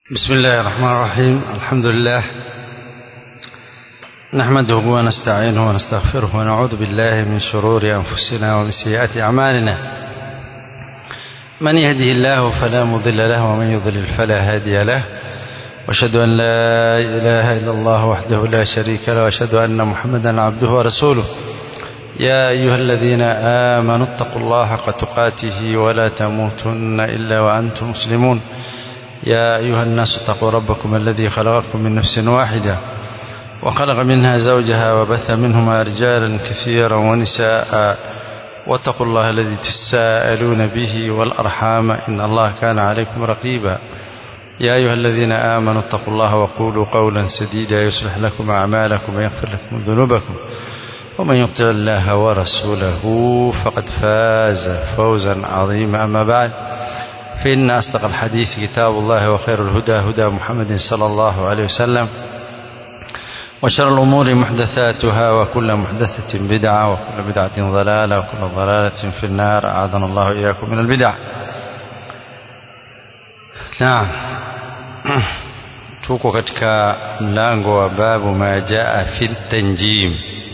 بسم الله الرحمن الرحيم الحمد لله نحمده ونستعينه ونستغفره ونعوذ بالله من شرور أنفسنا ومن سيئات أعمالنا من يهده الله فلا مضل له ومن يضلل فلا هادي له واشهد أن لا إله إلا الله وحده لا شريك له واشهد أن محمدا عبده ورسوله يا أيها الذين آمنوا اتقوا الله حق تقاته ولا تموتن إلا وأنتم مسلمون يا أيها الناس اتقوا ربكم الذي خلقكم من نفس واحدة وخلق منها زوجها وبث منهما رجالا كثيرا ونساء واتقوا الله الذي تساءلون به والأرحام إن الله كان عليكم رقيبا يا أيها الذين آمنوا اتقوا الله وقولوا قولا سديدا يصلح لكم أعمالكم ويغفر لكم ذنوبكم ومن يطع الله ورسوله فقد فاز فوزا عظيما أما بعد فإن أصدق الحديث كتاب الله وخير الهدى هدى محمد صلى الله عليه وسلم وشر الأمور محدثاتها وكل محدثة بدعة وكل بدعة ضلالة وكل ضلالة في النار أعاذنا الله إياكم من البدع نعم tuko katika mlango wa babu ma jaa fi tanjim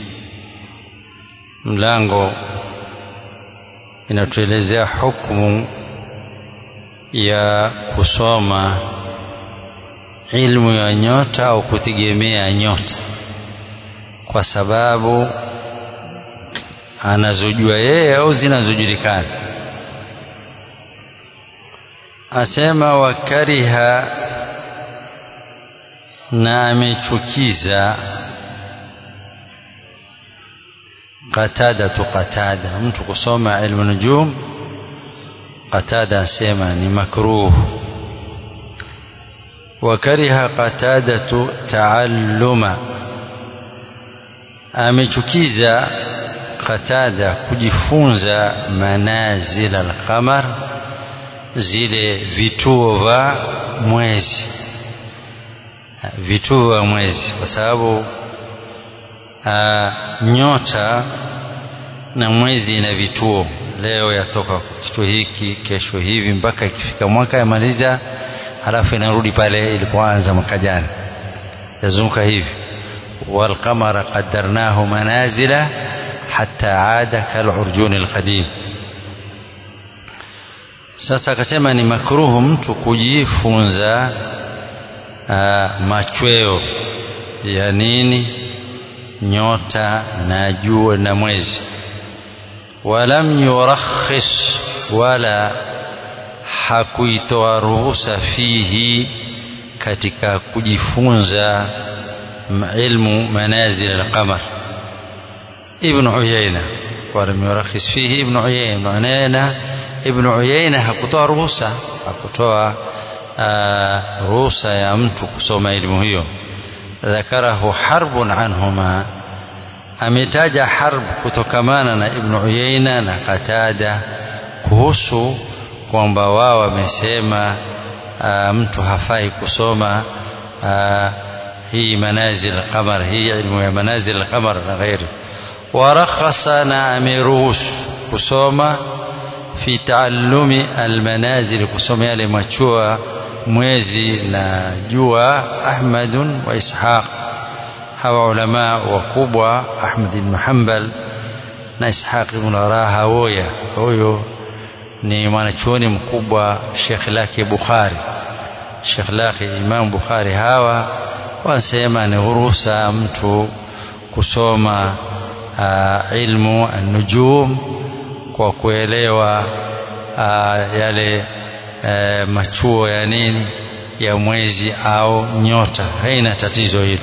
mlango inatuelezea hukumu ya kusoma ilmu ya nyota au kutegemea nyota kwa sababu anazojua yeye au zinazojulikana asema wakariha na amechukiza qatada tu qatada mtu kusoma ilmu nujum qatada asema ni makruh wakariha qatadatu taalluma amechukiza qatada kujifunza manazil alqamar zile vituo vya mwezi vituo vya mwezi kwa sababu nyota na mwezi ina vituo leo yatoka kituo hiki kesho hivi mpaka ikifika mwaka yamaliza halafu inarudi pale ilipoanza mwaka jana yazunguka hivi walqamara qaddarnahu manazila hatta aada kalurjuni alqadim sasa akasema ni makruhu mtu kujifunza machweo ya nini nyota na jua na mwezi walam yurakhis wala hakuitoa ruhusa fihi katika kujifunza ilmu manazil alqamar ibn uyayna walam yurakhis fihi ibn uyayna manena ibn uyayna hakutoa ruhusa hakutoa ruhusa ya mtu kusoma elimu hiyo ذكره حرب عنهما ametaja harb kutokamana na ibn Uyaina na Qatada kuhusu kwamba wao wamesema mtu hafai kusoma aa, hii manazil al-qamar hii ilmu ya manazil al-qamar na ghairi warakhasa na ameruhusu kusoma fi taallumi almanazil kusoma yale machua mwezi na jua Ahmadun wa Ishaq hawa ulama wakubwa Ahmad ibn Hanbal na Ishaq ibn Rahawiya huyo ni mwanachuoni mkubwa Sheikh lake Bukhari Sheikh lake Imam Bukhari hawa wanasema ni hurusa mtu kusoma uh, ilmu an-nujum kwa kuelewa uh, yale uh, machuo ya nini ya mwezi au nyota haina tatizo hilo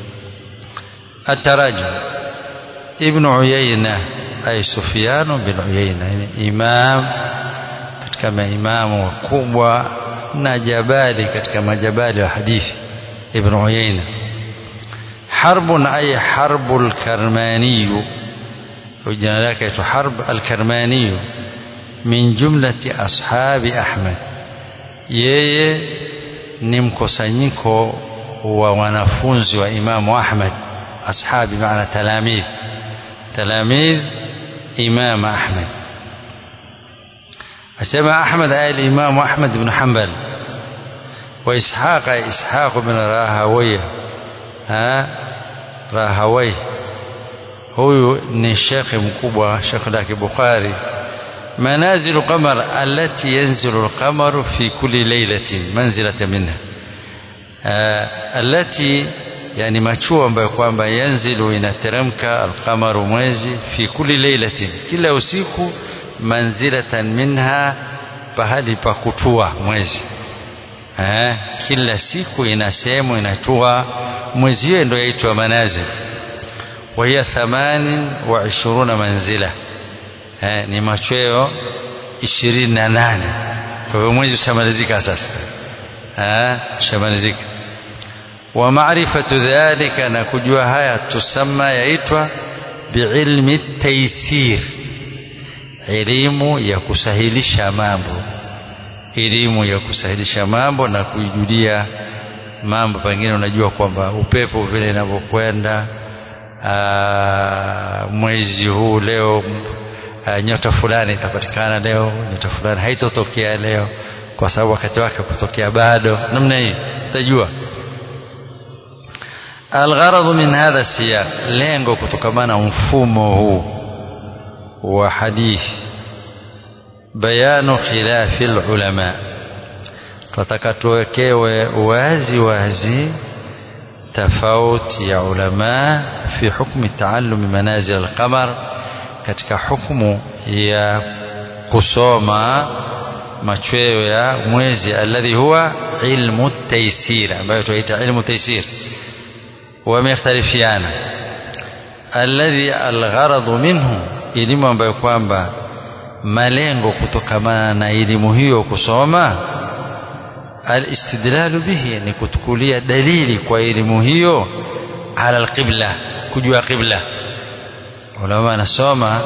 التراجم ابن عيينة أي سفيان بن عيينة يعني إمام katika maimamu wakubwa na jabali katika majabali wa hadithi ibn Uyayna harbun ay harbul karmaniyu jina lake aitwa harb alkarmaniyu min jumlati ashabi Ahmad yeye ni mkusanyiko wa wanafunzi wa Imamu Ahmad أصحاب بمعنى تلاميذ تلاميذ إمام أحمد أسمى أحمد آل الإمام أحمد بن حنبل wa ishaqa ishaq bin rahawayh ha rahawayh huyu ni shekhe mkubwa shekhe lake bukhari منازل القمر التي ينزل القمر في كل ليلة منزلة منها آه التي yani machuo ambayo kwamba yanzilu inateremka alqamaru mwezi fi kulli lailatin kila usiku manzilatan minha pahali pa kutua mwezi eh, kila siku ina sehemu inatua mwezi hiyo ndio yaitwa manazil wa hiya thamanin wa ishiruna manzila eh, ni machweo ishirini na nane kwa hivyo mwezi ushamalizika sasa eh, ushamalizika wa maarifatu dhalika na kujua haya tusamma yaitwa biilmi taysir elimu ya kusahilisha mambo elimu ya kusahilisha mambo na kuijulia mambo pengine unajua kwamba upepo vile inavyokwenda mwezi huu leo aa, nyota fulani itapatikana leo nyota fulani haitotokea leo kwa sababu wakati wake kutokea bado namna hii utajua algharadhu min hadha siyaq lengo kutokamana mfumo huu wa hadithi bayanu khilafi ulama tutaka tuwekewe wazi wazi tofauti ya ulama fi hukmi taallumi manazil alqamar katika hukumu ya kusoma machweo ya mwezi alladhi huwa ilmu taysir ambayo tunaita ilmu taysir wamekhtalifiana alladhi algharadhu minhu elimu ambayo kwamba malengo kutokamana na elimu hiyo kusoma alistidlalu bihi ni kutukulia dalili kwa elimu hiyo ala alqibla kujua qibla ulama anasoma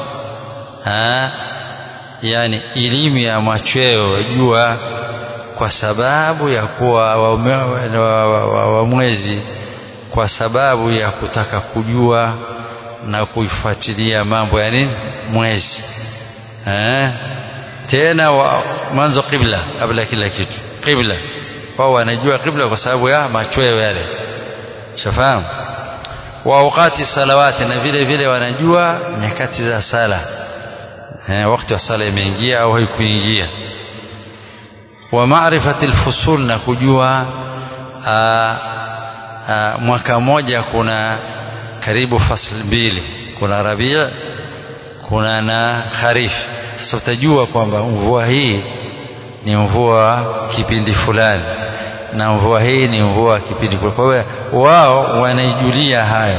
yani elimu ya machweo jua kwa sababu ya kuwa wa, wa, wa, wa mwezi kwa sababu ya kutaka kujua na kuifuatilia mambo ya nini mwezi eh? tena wa, mwanzo qibla kabla kila kitu qibla wao wanajua qibla kwa sababu ya machweo yale shafahamu wa awqati salawati na vile vile wanajua nyakati za sala eh, wakati wa sala imeingia au haikuingia wa maarifati alfusul na kujua aa, aa, mwaka mmoja kuna karibu fasl mbili kuna rabii kuna na kharif sasa utajua kwamba mvua hii ni mvua kipindi fulani na mvua hii ni mvua kipindi fulani kwa hiyo wao wanaijulia hayo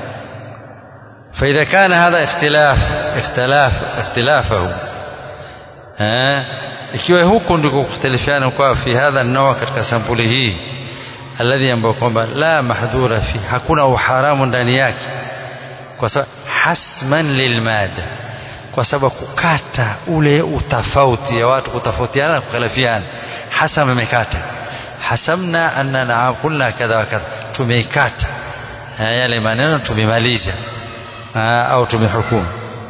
فإذا كان هذا اختلاف اختلاف اختلافه ها ikiwa huku ndiko kukhtalifiana kwa fi hadha an katika sampuli hii alladhi ambao kwamba la mahdhura fi hakuna uharamu ndani yake kwa sababu hasman lilmada kwa sababu kukata ule utafauti ya watu kutofautiana na kukhalifiana hasam imekata hasamna annana qulna kadha wa kadha tumeikata yale maneno tumemaliza au tumehukumu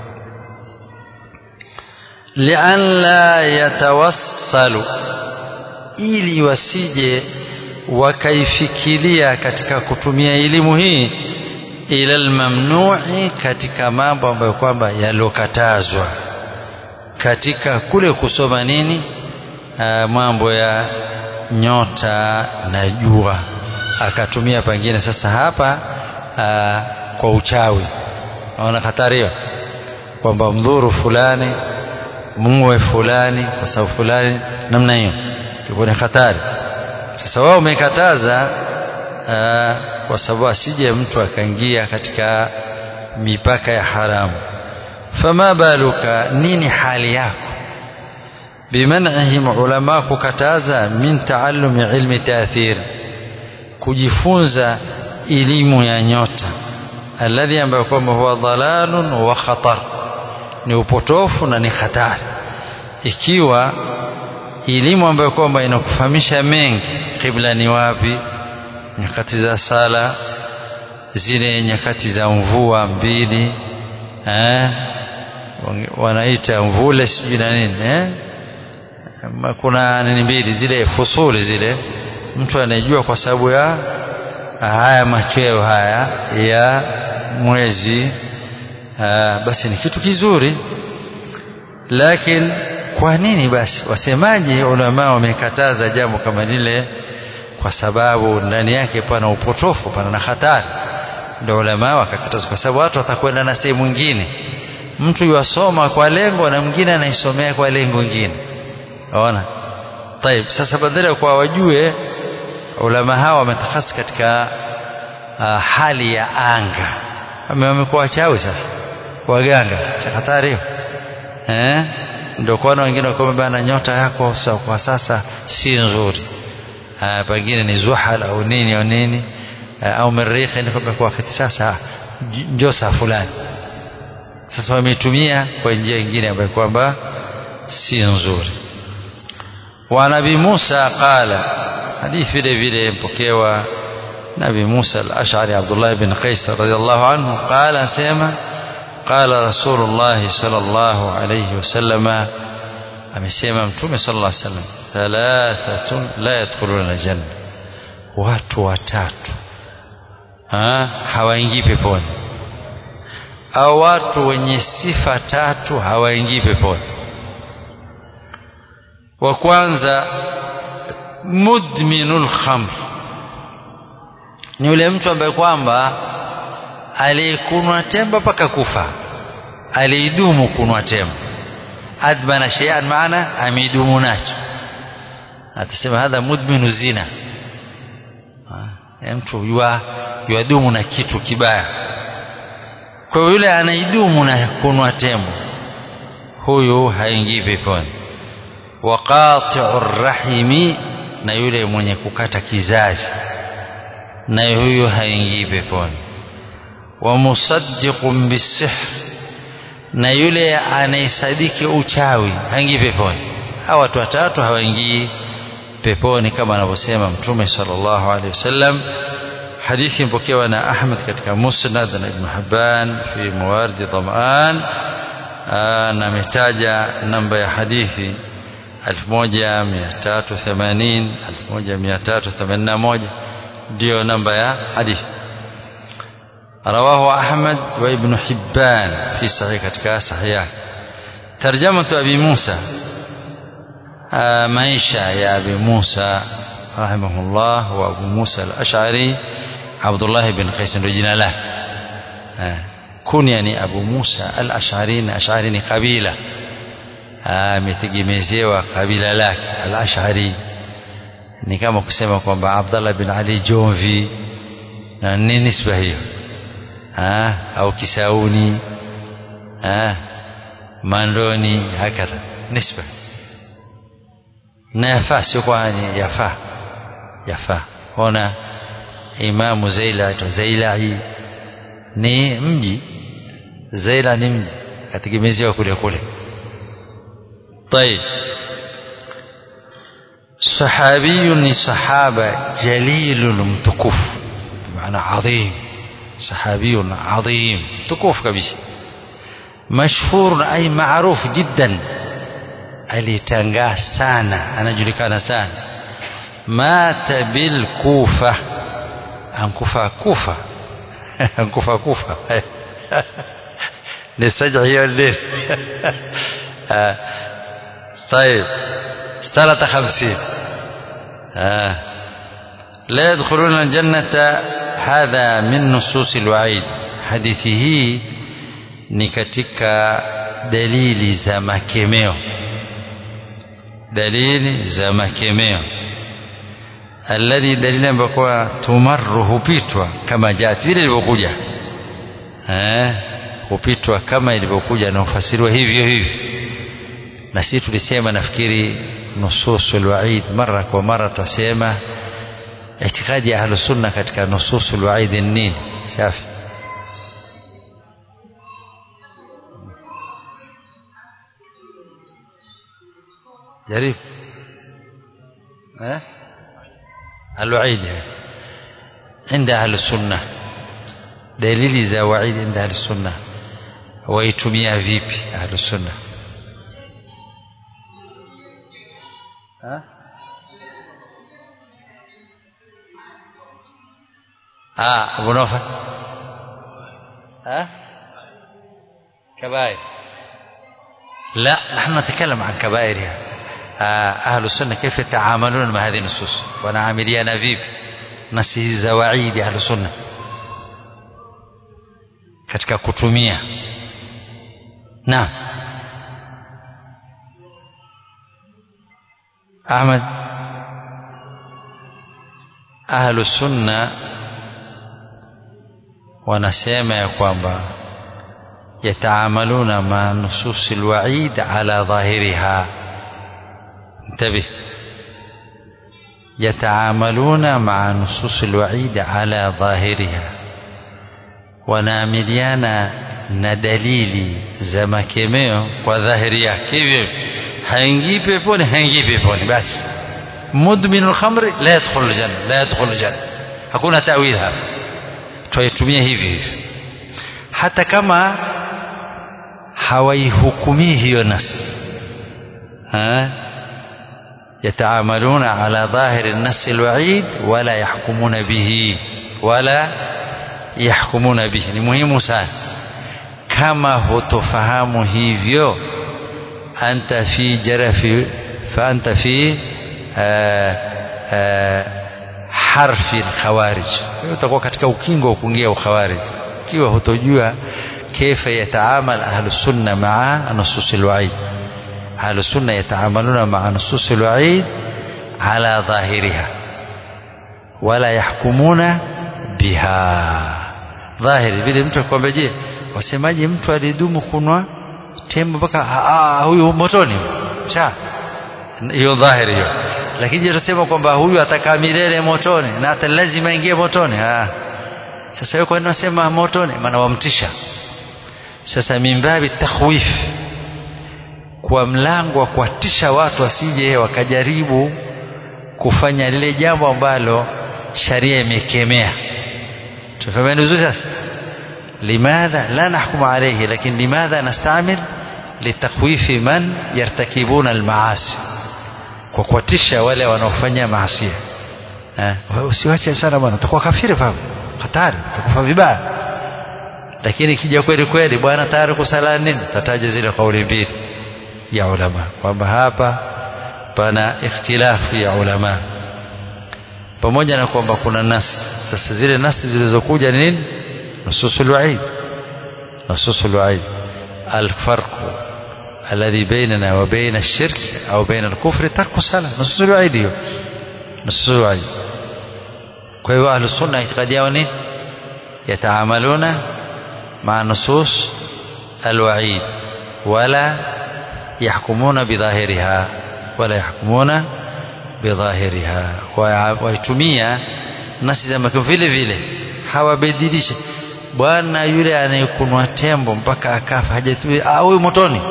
lian la yatawassalu ili wasije wakaifikiria katika kutumia elimu hii ila almamnu'i katika mambo ambayo kwamba yalokatazwa katika kule kusoma nini aa, mambo ya nyota na jua akatumia pengine sasa hapa aa, kwa uchawi naona hatari hiyo kwamba mdhuru fulani muwe fulani kwa sababu fulani namna hiyo ilikuwa ni hatari sasa wao umekataza kwa sababu asije mtu akaingia katika mipaka ya haramu fama baluka nini hali yako biman'ihim ulama kukataza min taallumi ilmi taathir kujifunza elimu ya nyota alladhi ambayo kwamba huwa dhalalun wa khatar ni upotofu na ni hatari ikiwa elimu ambayo kwamba inakufahamisha mengi kibla ni wapi nyakati za sala zile nyakati za mvua mbili eh, wanaita mvule sijui na nini eh? kuna nini mbili zile fusuli zile mtu anayejua kwa sababu ya haya machweo haya ya mwezi aa, basi ni kitu kizuri lakini kwa nini basi wasemaji ulama wamekataza jambo kama lile kwa sababu ndani yake pana upotofu pana na hatari ndio ulama wakakataza kwa sababu watu watakwenda na sehemu nyingine mtu yuwasoma kwa lengo na mwingine anaisomea kwa lengo lingine unaona طيب sasa badala kwa wajue ulama hawa wametakhasi katika uh, hali ya anga wamekuwa wachawi sasa waganga si hatari hiyo eh ndio kuona wengine wakoma bana nyota yako kwa sasa si nzuri uh, pengine ni zuhal au nini au nini uh, au merikhi ni kwa wakati sasa njoo saa fulani sasa wametumia kwa njia nyingine ambayo kwamba si nzuri wa nabii Musa qala hadithi vile vile mpokewa nabii Musa al-Ash'ari Abdullah ibn Qais radiyallahu anhu qala sema qala Rasulullah sallallahu alayhi wasallam amesema mtume sallallahu alayhi wasallam thalathatun la yadkhuluna janna watu watatu ha hawaingii peponi au watu wenye sifa tatu hawaingii peponi wa kwanza mudminul khamr ni yule mtu ambaye kwamba alikunwa temba mpaka kufa aliidumu kunwa temba admana shay'an maana ameidumu nacho atasema hadha mudminu zina ya mtu yua yuadumu na kitu kibaya kwa yule anaidumu na kunwa tembo huyu haingii peponi wa qati'ur rahimi na yule mwenye kukata kizazi na huyu haingii peponi wa musaddiqun bisihr na yule anayesadiki uchawi haingii peponi hawa watu watatu hawaingii peponi kama anavyosema mtume sallallahu alaihi wasallam hadithi mpokewa na Ahmad katika Musnad na Ibn Hibban fi Mawardi Dham'an na ametaja namba ya hadithi 1380 1381 ndio namba ya hadithi رواه أحمد وابن حبان في صحيح كتكا صحيح ترجمة أبي موسى maisha ya Abi Musa rahimahullah wa Abu Musa al-Ash'ari Abdullah ibn Qais ndio jina lake kunya ni Abu Musa al-Ash'ari na Ash'ari ni kabila ametegemezewa kabila lake al-Ash'ari ni kama kusema kwamba Abdullah bin Ali Jomvi na nini nisba hiyo au Kisauni Mandoni hakadha nisba na yafaa sio kwani yafaa yafaa ona imamu zaila zailai ni mji zaila ni mji kategemezewa kule kule طيب صحابي ni sahaba jalil mtukuf maana adhim صحابي عظيم متكوف kabisa مشهور أي معروف جدا alitangaa sana anajulikana sana mata bil kufa ankufa kufa ankufa kufa ni sajع hiyo lini طيب سنة خمسين آه. لا يدخلون الجنة هذا من نصوص الوعيد حديثه ni katika dalili za makemeo dalili za makemeo alladhi dalili ambayo kwa tumarru hupitwa kama jati vile ilivyokuja eh hupitwa kama ilivyokuja na ufasiriwa hivyo hivyo na sisi tulisema nafikiri nususul waid mara kwa mara tutasema itikadi ya ahlus sunna katika nususul waid ni nini safi جريب أه؟ الوعيد عند أهل السنة دليل za وعيد عند أهل السنة waitumia vipi أهل السنة ah Abu Nawfal ها كبائر لا نحن نتكلم عن كبائرها آه أهل السنة كيف يتعاملون مع هذه النصوص ونعامليana vipi nasi hizi za waidi ahlu sunna katika kutumia naam Ahmad ahlu sunna wanasema ya kwamba yataamaluna ma nusus alwaid ala dhahiriha انتبه يتعاملون مع نصوص الوعيد على ظاهرها wanaamiliana na dalili za makemeo kwa dhahiri yake hivyo haingii peponi haingii peponi basi mudminu lkhamri la yadkhulu ljanna la yadkhulu ljanna hakuna tawil hapa twaitumia hivi hivi hata kama hawaihukumii hiyo nas يتعاملون على ظاهر النص الوعيد ولا يحكمون به ولا يحكمون به ni muhimu sana kama hutofahamu hivyo anta fi jarafi fa anta fi harfi alkhawarij utakuwa katika ukingo wa kuingia ukhawarij ikiwa hutojua kaifa yataamal ahlus sunna maa nusus alwaid أهل السنة يتعاملون مع نصوص الوعيد على ظاهرها ولا يحكمون بها ظاهر vile mtu akwambia je wasemaje mtu alidumu kunwa tembo mpaka huyu motoni sha hiyo dhahiri hiyo lakini je tusema kwamba huyu atakaa milele motoni na hata lazima ingie motoni ah sasa wewe kwa nini unasema motoni maana wamtisha sasa mimbabi takhwif kwa mlango wa kuwatisha watu wasije wakajaribu kufanya lile jambo ambalo sharia imekemea tufahameni vizuri sasa limadha la nahkumu alayhi lakini limadha nastamil litakhwifi man yartakibuna almaasi kwa kuwatisha wale wanaofanya maasi eh usiwache sana bwana utakuwa kafiri fahamu hatari utakufa vibaya lakini kija kweli kweli bwana tayari kusala nini tataja zile kauli mbili ya ulama kwamba hapa pana ikhtilafu ya ulama pamoja na kwamba kuna nasi sasa zile nasi zilizokuja ni nini nususul waid nususul waid الفرق الذي بيننا وبين الشرك أو بين الكفر ترك الصلاة نصوص الوعيد هي نصوص الوعيد كيف أهل السنة اعتقاد يونين يتعاملون مع نصوص الوعيد ولا يحكمون بظاهرها ولا يحكمون بظاهرها waitumia nasi za makao vile vile hawabadilishe bwana yule anayekunwa tembo mpaka akafa hajatui huyu motoni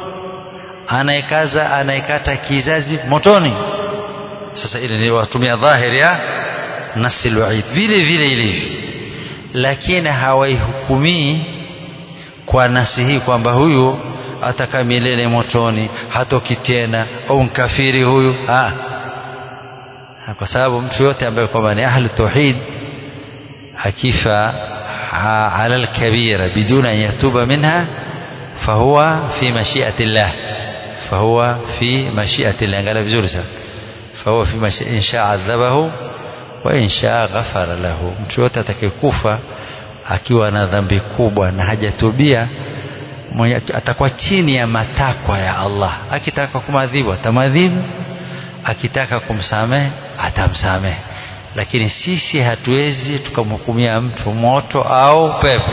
anayekaza anayekata kizazi motoni sasa ile ni watumia dhahiri ya nasi alwaid vile vile ilivyo lakini hawaihukumii kwa nasi hii kwamba huyu atakaa milele motoni hatoki tena au mkafiri huyu ha. kwa sababu mtu yote ambaye kwamba ni ahlu tauhid akifa ala alkabira biduna an yatuba minha fahuwa fi mashiati llah fahuwa fi mashiati llah angalia vizuri sana fahuwa fi mashi in shaa adhabahu wa in shaa ghafara lahu mtu yote atakayekufa akiwa na dhambi kubwa na hajatubia atakuwa chini ya matakwa ya Allah akitaka kumadhibu atamadhibu akitaka kumsamehe atamsamehe lakini sisi hatuwezi tukamhukumia mtu moto au pepo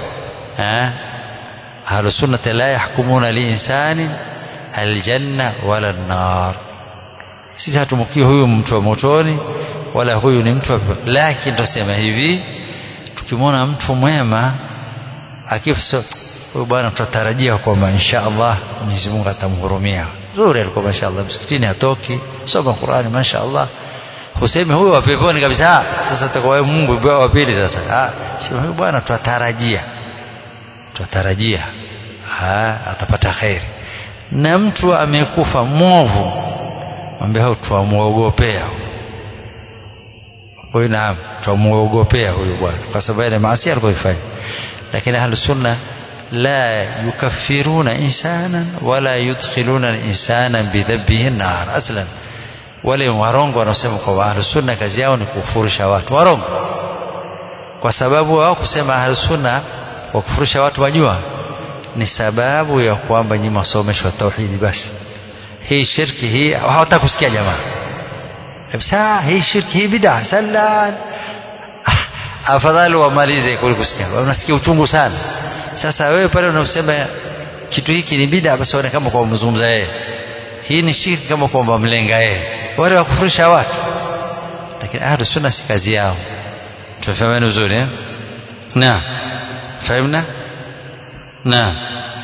ahlusunnati la yahkumuna liinsani aljanna wala nar sisi hatumukii huyu mtu wa motoni wala huyu ni mtu wa pepo lakini tusema hivi tukimwona mtu mwema akifa huyu bwana tutatarajia kwamba insha Allah Mwenyezi Mungu atamhurumia zuri alikuwa masha Allah msikitini hatoki soma Qur'ani masha Allah useme huyu wa peponi kabisa sasa atakuwa Mungu wa pili sasa ah sema huyu bwana tutatarajia tutatarajia ah atapata khairi na mtu amekufa mwovu mwambie hao tuamuogopea huyu naam twamuogopea huyu bwana kwa sababu ile maasi alikoifanya lakini ahlu sunna la yukaffiruna insana wala yudkhiluna insana bidhabbihi nar aslan wale warongo wanaosema kwamba ahlu sunna kazi yao ni kufurisha watu warongo kwa sababu wao kusema ahlu sunna wakufurisha watu wajua ni sababu ya kwamba nyinyi masomeshwa tauhidi basi hii shirki hii hawataka kusikia jamaa kabisa hii shirki hii bid'a sallan afadhali wamalize kuliko kusikia unasikia uchungu sana sasa wewe pale unasema kitu hiki ni bid'a basi waone kama kwa mzungumza yeye hii ni shirki kama kwamba mlenga yeye wale wakufurisha watu lakini ahlu sunna si kazi yao tufahameni vizuri eh na fahimna na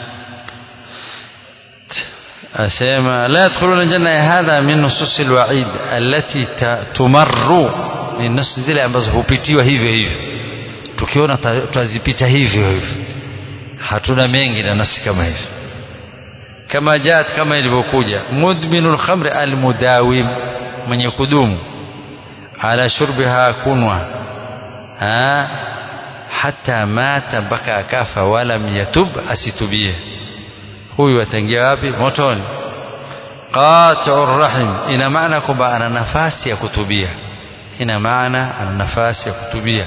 أسيما لا يدخلون الجنة هذا من نصوص الوعيد التي تمر ni nasi zile ambazo hupitiwa hivyo hivyo tukiona twazipita hivyo hivyo hatuna mengi na nasi kama hizo kama jat kama ilivyokuja mudminul khamri almudawim mwenye kudumu ala shurbiha kunwa ha hata mata mpaka akafa walam yatub asitubie huyu ataingia wapi motoni qati'u rahim ina maana kwamba ana nafasi ya kutubia ina maana ana nafasi ya kutubia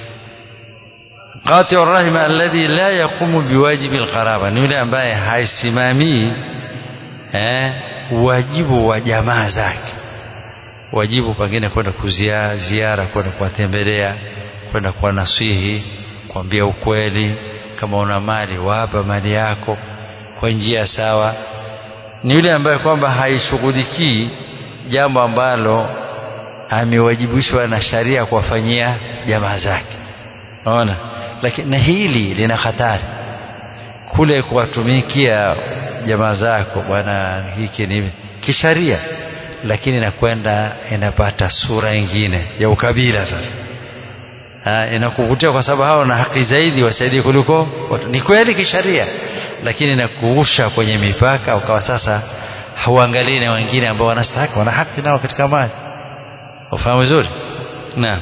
qati'u rahim alladhi la yaqumu biwajibi alqaraba ni yule ambaye haisimamii eh wajibu wa jamaa zake wajibu pengine kwenda kuzia ziara kwenda kuwatembelea kwenda kuwa nasihi kuambia ukweli kama una mali wapa mali yako kwa njia sawa ni yule ambaye kwamba haishughulikii jambo ambalo amewajibishwa na sharia kuwafanyia jamaa zake naona lakini na hili lina hatari kule kuwatumikia jamaa zako bwana hiki ni kisharia lakini inakwenda inapata sura nyingine ya ukabila sasa ha, inakuvutia kwa sababu hao na haki zaidi wasaidie kuliko watu. ni kweli kisharia lakini inakuusha kwenye mipaka ukawa sasa hauangalii na wengine ambao wanastahili wana haki nao katika mali ufahamu vizuri naam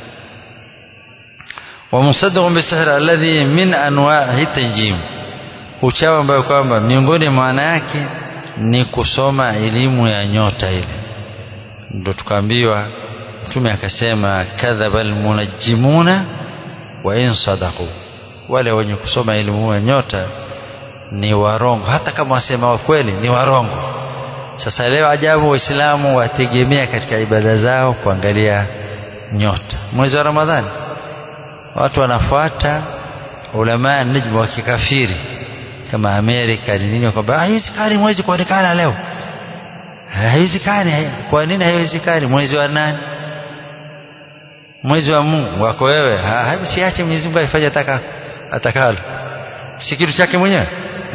ومصدق بالسحر الذي من انواع التنجيم uchawi ambayo kwamba miongoni maana yake ni kusoma elimu ya nyota ile ndio tukaambiwa mtume akasema kadhaba almunajjimuna wa in sadaqu wale wenye kusoma elimu ya nyota ni warongo hata kama wasema wa kweli ni warongo sasa leo ajabu waislamu wategemea katika ibada zao kuangalia nyota mwezi wa ramadhani watu wanafuata ulamaa najmu wa kikafiri kama Amerika ni nini kwamba haiwezekani mwezi kuonekana leo haiwezekani kwa nini haiwezekani mwezi wa nani mwezi wa Mungu wako wewe siache Mwenyezi Mungu aifanye ataka atakalo si kitu chake mwenyewe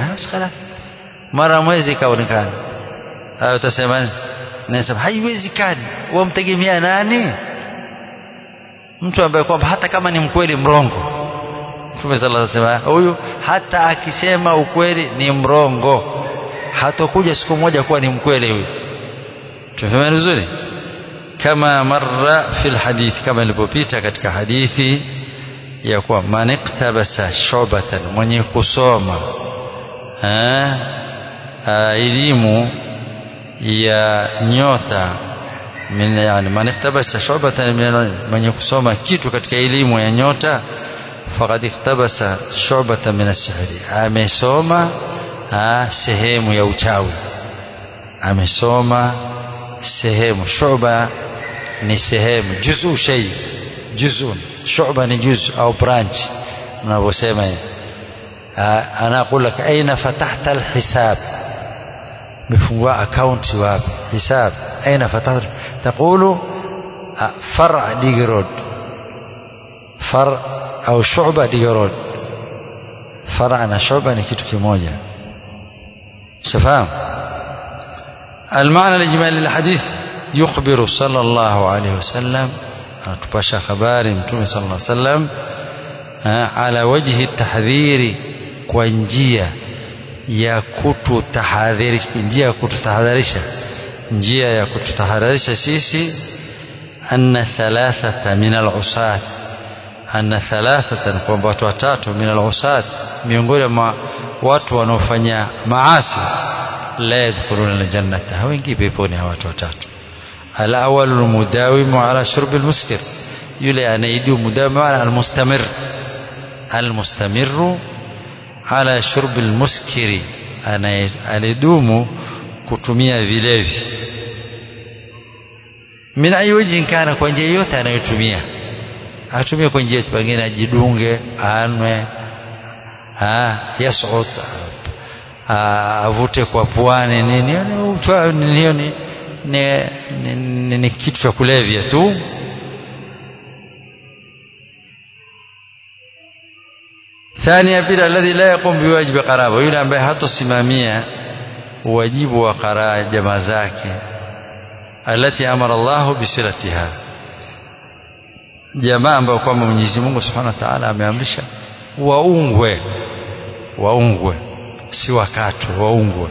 mara mwezi kaonekana hayo utasema nasema haiwezekani wamtegemea nani mtu ambaye kwamba hata kama ni mkweli mrongo Mtume sallallahu alaihi wasallam huyu hata akisema ukweli ni mrongo hatakuja siku moja kuwa ni mkweli huyu tumefahamu vizuri kama marra fil hadith kama ilipopita katika hadithi ya kuwa man iktabasa shubatan mwenye kusoma elimu ya nyota min yani man iktabasa shubatan mwenye kusoma kitu katika elimu ya nyota faqad iktabasa shubatan min as-sihri amesoma sehemu ya uchawi amesoma sehemu shuba ni sehemu juzu shay juzun shuba ni juz au branch mnavyosema ana aqul lak aina fatahta alhisab mifungua account wapi hisab aina fatahta taqulu far'a digrod far au shuba digrod far'a na shuba ni kitu kimoja شفاهم المعنى الإجمالي للحديث يخبر صلى الله عليه وسلم تباشى خبار متوم صلى الله عليه وسلم على وجه التحذير كونجيا ya kututahadharisha njia ya kututahadharisha njia ya kututahadharisha sisi anna thalathata min al-usat anna thalathatan kwamba watu watatu min al-usat miongoni mwa watu wanaofanya maasi la yadkhuluna aljannata hawaingii peponi hawa watu watatu al-awwal mudawimu ala shurb al-muskir yule anaidu mudawim maana al-mustamir al-mustamirru ala shurb al-muskiri anayedumu kutumia vilevi min ayi wajhin kana kwa njia yote anayotumia atumie kwa njia pengine ajidunge anwe yasut avute kwa puani nini hiyo ni, ni, ni, ni kitu cha kulevya tu ثانيا بلا الذي لا يقوم بواجب قرابه yule ambaye hatosimamia wajibu wa qaraa jamaa zake alati amara Allah bisilatiha jamaa ambayo kwamba Mwenyezi Mungu Subhanahu wa Ta'ala ameamrisha waungwe waungwe si wakatwe waungwe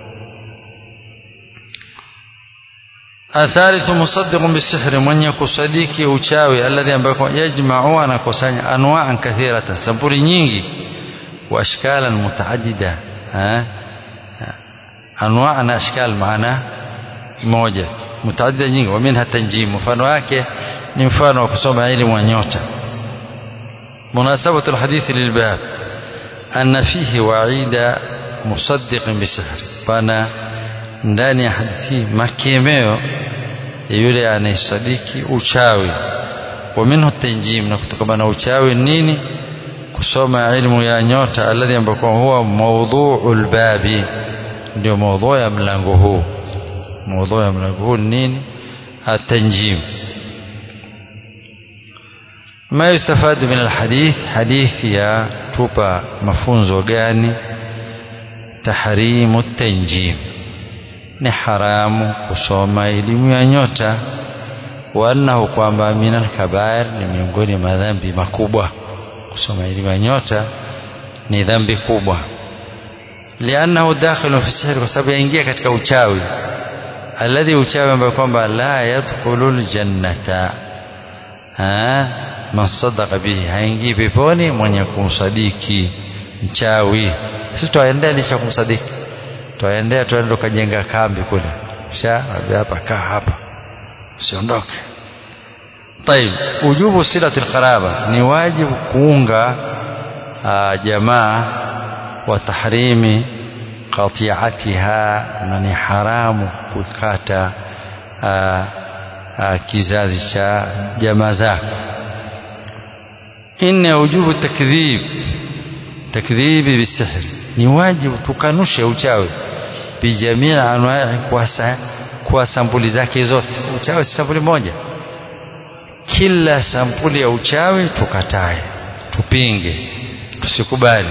athalithu musaddiqun bisihri mwenye kusadiki uchawi alladhi ambayo yajma'u anakusanya anwa'an kathiratan sampuli nyingi wa ashkalan mutaaddida anwa' na ashkal maana moja mutaaddida nyingi wa minha tanjim mfano wake ni mfano wa kusoma elimu ya nyota munasabatu alhadithi lilbab anna fihi wa'ida musaddiqin bisihri pana ndani ya hadithi makemeo ya yule anayesadiki uchawi wa minhu tanjim na kutokana na uchawi nini kusoma ilmu ya nyota alladhi ambako huwa mawdhu'u albabi ndio mawdhu ya mlango huu mawdhu ya mlango huu nini atanjim ما يستفاد من الحديث حديث يا توبا mafunzo gani tahrimu tanjim ni haramu kusoma elimu ya nyota wa annahu kwamba minal kabair ni miongoni mwa dhambi makubwa kusoma elimu ya nyota ni dhambi kubwa liannahu dakhilu fi sihr kwa sababu yaingia katika uchawi alladhi uchawi ambao kwamba la yadkhulu aljannata man sadaqa bihi haingii peponi mwenye kumsadiki mchawi sisi twaendea licha kumsadiki twaendea tuende tukajenga kambi kule kisha hapa kaa hapa usiondoke طيب وجوب صله القرابه ni wajibu kuunga jamaa wa tahrimi qati'atiha na ni haramu kukata kizazi cha jamaa zako inna wujubu takdhib takdhibi bisihri ni wajibu tukanushe uchawi bijamii anwai kwa, kwa sampuli zake zote uchawi si sampuli moja kila sampuli ya uchawi tukatae tupinge tusikubali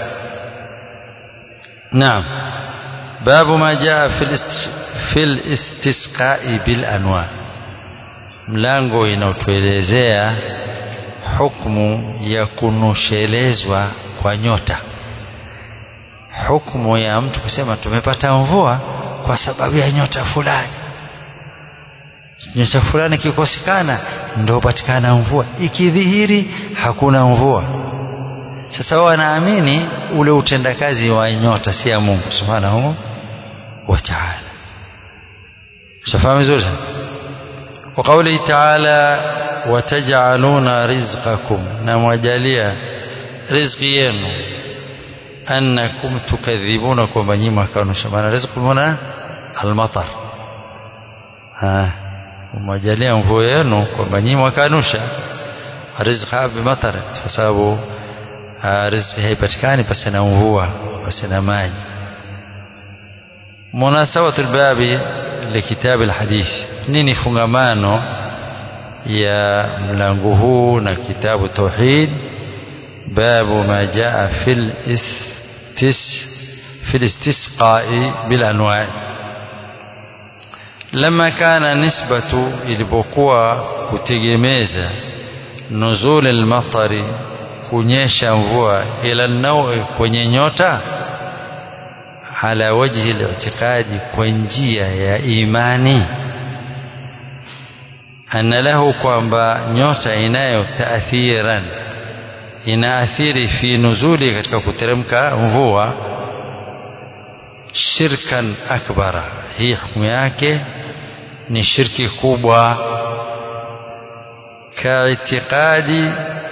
naam babu ma jaa fil istisqai bil anwa mlango inaotuelezea hukmu ya kunushelezwa kwa nyota hukumu ya mtu kusema tumepata mvua kwa sababu ya nyota fulani nyota fulani ikikosekana ndio patikana mvua ikidhihiri hakuna mvua sasa wao wanaamini ule utendakazi wa nyota si ya Mungu subhanahu wa ta'ala shafahamu vizuri sana وقوله تعالى وتجعلون رزقكم نموجاليا رزق yenu أنكم تكذبون كما نيما كانوا شمانا رزق هنا المطر ها umejalia mvua yenu kwamba nyinyi mwakanusha rizqa bimatar kwa sababu riziki haipatikani pasi na mvua pasi na maji munasabatu lbabi likitabi alhadith nini fungamano ya mlango huu na kitabu tauhid باب ما جاء في الاستس في الاستسقاء بالانواع لما كان نسبة ilipokuwa kutegemeza nuzul almatari kunyesha mvua ila naui kwenye nyota ala wajhi al-i'tiqadi kwa njia ya imani anna lahu kwamba nyota inayo taathiran inaathiri fi nuzuli katika kuteremka mvua shirkan akbara hii hukumu yake ni shirki kubwa kaitiqadi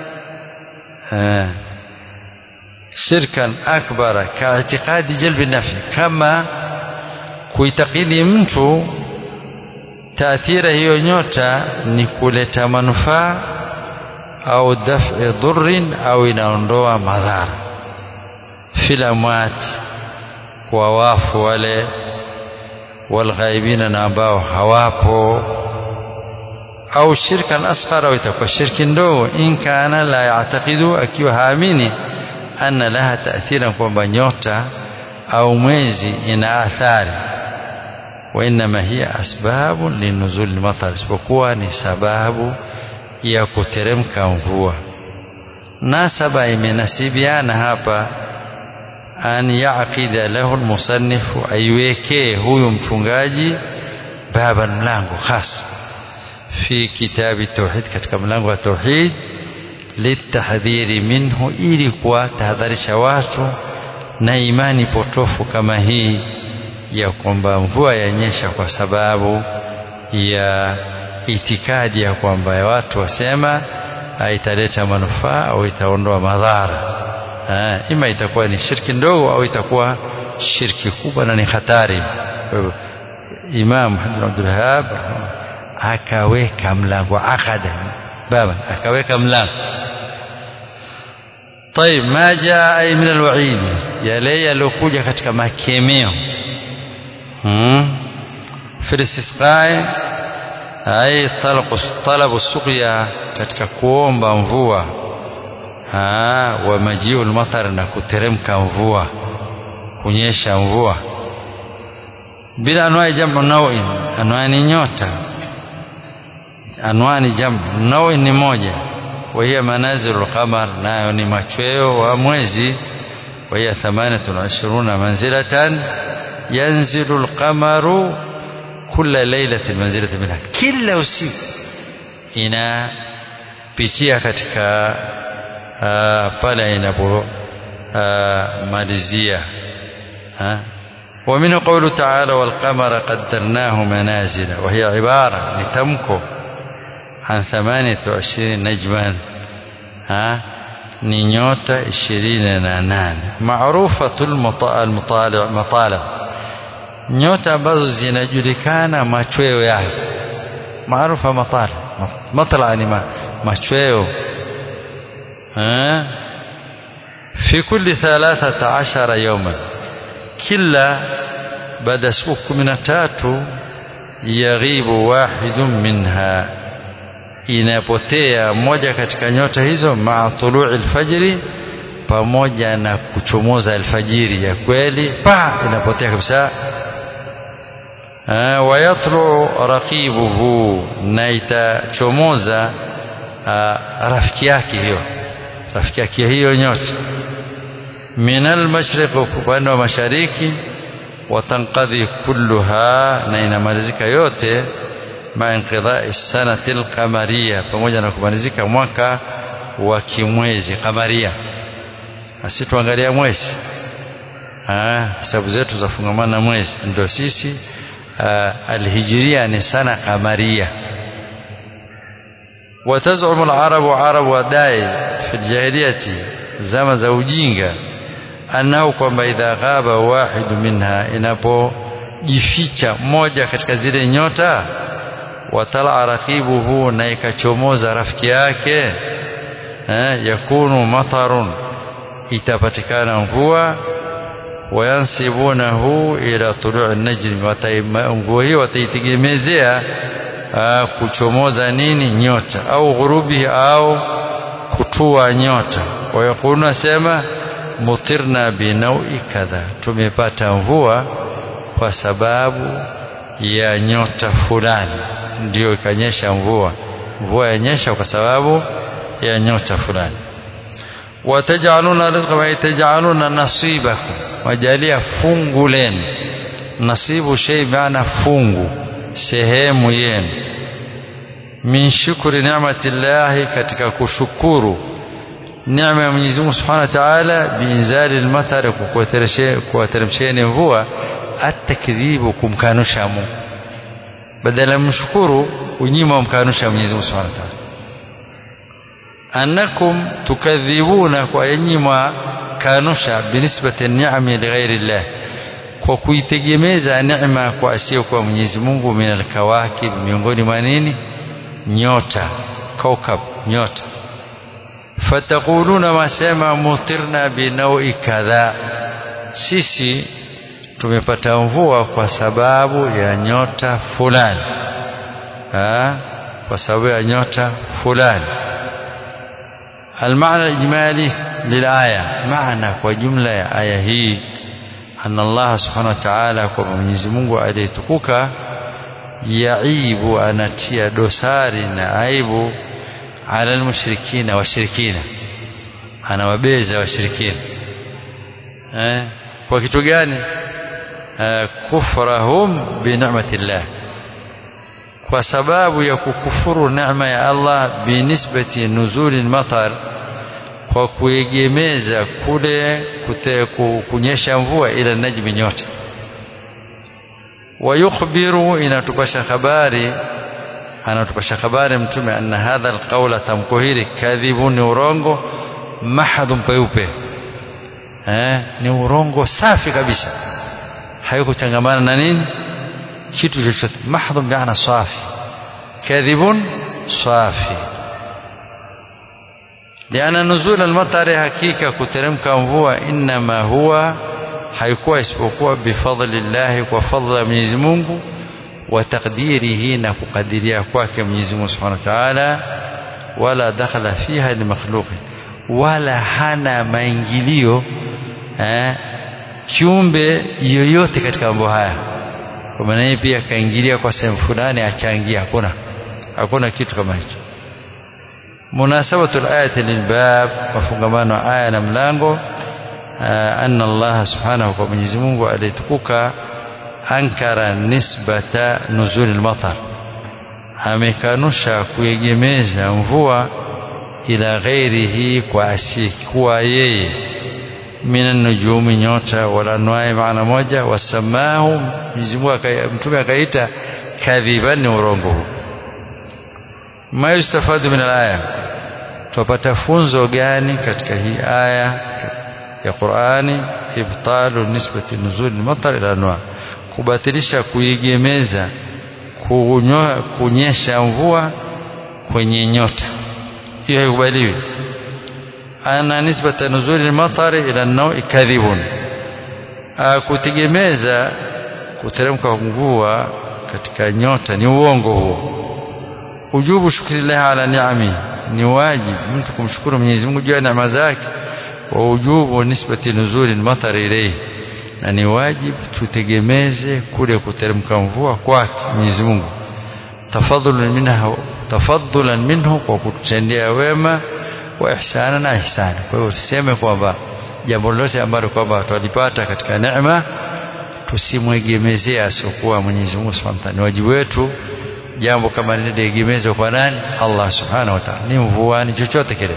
shirkan akbara kaitiqadi jalbi nafi kama kuitakidi mtu taathira hiyo nyota ni kuleta manufaa au daf'i dhurrin au inaondoa madhara fil amwat kwa wafu wale walghaibina na ambao hawapo au shirkan asghara au itakuwa shirki ndogo in kana la yatakidu akiwa haamini anna laha taathira kwamba nyota au mwezi ina athari wa innama hiya asbabu linuzul matar isipokuwa ni sababu ya kuteremka mvua nasaba imenasibiana hapa an yaqida lahu almusannifu aiwekee huyu mchungaji baba mlango hasa fi kitabi tauhid katika mlango wa tauhid litahdhiri minhu ili kuwatahadharisha watu na imani potofu kama hii ya kwamba mvua yanyesha kwa sababu ya itikadi ya kwamba watu wasema italeta manufaa au itaondoa madhara ha, ima itakuwa ni shirki ndogo au itakuwa shirki kubwa na ni hatari Imam Muhammad Abdul Wahhab akaweka mlango akada baba akaweka mlango طيب ما جاء أي من الوعيد yale yaliokuja katika makemeo hmm? في الاستسقاء أي طلب طلب السقيا katika kuomba mvua wa majiu lmathar na kuteremka mvua kunyesha mvua bila anwai jamu nawin anwani nyota anwani jamu nawin ni moja وهي منازل القمر nayo ni machweo wa mwezi وهي ثمانية وعشرون منزلة ينزل القمر كل ليلة منزلة منها kila usiku inapitia katika uh, pale inapomalizia uh, ومنه قوله تعالى والقمر قدرناه منازل وهي عبارة لتمكو عن ثمانية وعشرين نجما ها ni nyota ishirini na nane maarufatul matalib nyota ambazo zinajulikana machweo yayo maarufa matalib matla ni machweo fi kulli thalathata ashara yawman kila baada ya siku kumi na tatu yaghibu wahidun minha inapotea moja katika nyota hizo maa tului alfajri pamoja na kuchomoza alfajiri ya kweli pa inapotea kabisa wayatlu raqibuhu na itachomoza rafiki yake hiyo rafiki yake hiyo nyota min almashriq upande wa mashariki watanqadhi kulluha na inamalizika yote ma inqidai sanati alqamariya pamoja na kumalizika mwaka wa kimwezi kamaria asi tuangalia mwezi sababu zetu zafungamana na mwezi ndio sisi alhijiria ni sana kamaria وتزعم العرب عرب وداي في الجاهلية زمن za ujinga annahu kwamba idha ghaba wahid minha inapojificha moja katika zile nyota watala raqibuhu na ikachomoza rafiki yake eh, yakunu matarun itapatikana mvua wayansibunahu ila tuluu najmi mvua hiyo wataitegemezea kuchomoza nini nyota au ghurubi au kutua nyota wayakuluna sema mutirna binaui kadha tumepata mvua kwa sababu ya nyota fulani ndio ikanyesha mvua mvua yanyesha kwa sababu ya nyota fulani watajaluna rizqa wa tajaluna nasibakum wajalia fungu lenu nasibu shay maana fungu sehemu yenu min shukri ni'matillahi katika kushukuru neema ya Mwenyezi Mungu Subhanahu wa Ta'ala biinzali al-matar kuwateremsheni mvua atakdhibu kumkanusha Mungu badala mshukuru unyima mkanusha Mwenyezi Mungu Subhanahu wa Ta'ala annakum tukadhibuna kwa yenyima kanusha binisbati ni'ami lighairi Allah kwa kuitegemeza neema kwa asio kwa Mwenyezi Mungu min alkawakib miongoni mwa nini nyota kaukab nyota fataquluna wasema mutirna binaui kadha sisi tumepata mvua kwa sababu ya nyota fulani ha? kwa sababu ya nyota fulani المعنى الإجمالي للآية معنى وجملة آية هي أن الله سبحانه وتعالى ومنيزي mungu aliyetukuka yaibu anatia dosari na aibu ala almushrikina washirikina anawabeza washirikina eh, kwa kitu gani eh, kufrahum binicmatillah kwa sababu ya kukufuru neema ya Allah binisbati nuzuli lmatar kwa kuegemeza kule kute, kunyesha mvua ila najmi nyota wayukhbiru inatupasha habari anatupasha habari mtume anna hadha alqawla tamko hili kadhibu ni urongo mahadun peupe eh, ni urongo safi kabisa haikuchangamana na nini kitu chochote mahdhun biana safi kadhibun safi liana nuzul almatari hakika kuteremka mvua inma huwa haikuwa isipokuwa bifadli llahi kwa fadla ya Mwenyezi Mungu wa takdirihi na kukadiria kwake Mwenyezi Mungu Subhanahu wa Ta'ala wala dakhala fiha limakhluqin wala hana maingilio eh, kiumbe yoyote katika mambo haya kwa maana yeye pia akaingilia kwa sehemu fulani achangia hakuna hakuna kitu kama hicho munasabatu alayati lilbab mafungamano aya na mlango anna Allah subhanahu kwa Mwenyezi Mungu alitukuka ankara nisbata nuzul almatar amekanusha kuegemeza mvua ila ghairihi kwa asiyekuwa yeye min nujumi nyota wala anwai maana moja wasamahu Mwenyezi Mungu mtume akaita kadhiban ni urongo huu ma yustafadu min alaya tupata funzo gani katika hii aya ya Qur'ani ibtalu nisbati nuzul al-matar ila anwa kubatilisha kuigemeza kunyesha mvua kwenye nyota hiyo haikubaliwi ana nisbata nuzul al-matar ila an-naw kadhibun kutegemeza kuteremka mvua katika nyota ni uongo huo ujubu shukrillah ala ni'ami ni wajibu mtu kumshukuru Mwenyezi Mungu juu ya neema zake wa ujubu nisbati nuzuli matar ilayhi na ni wajibu tutegemeze kule kuteremka mvua kwake Mwenyezi Mungu tafadhulan minha tafadhulan minhu kwa kututendea wema wa ihsana na ihsani kwa hiyo tuseme kwamba jambo lolote ambalo kwamba tulipata katika neema tusimwegemezee asiokuwa Mwenyezi Mungu Subhanahu wa Ta'ala. Ni wajibu wetu jambo kama liliegemezwa kwa nani? Allah Subhanahu wa Ta'ala. Ni mvua, ni chochote kile.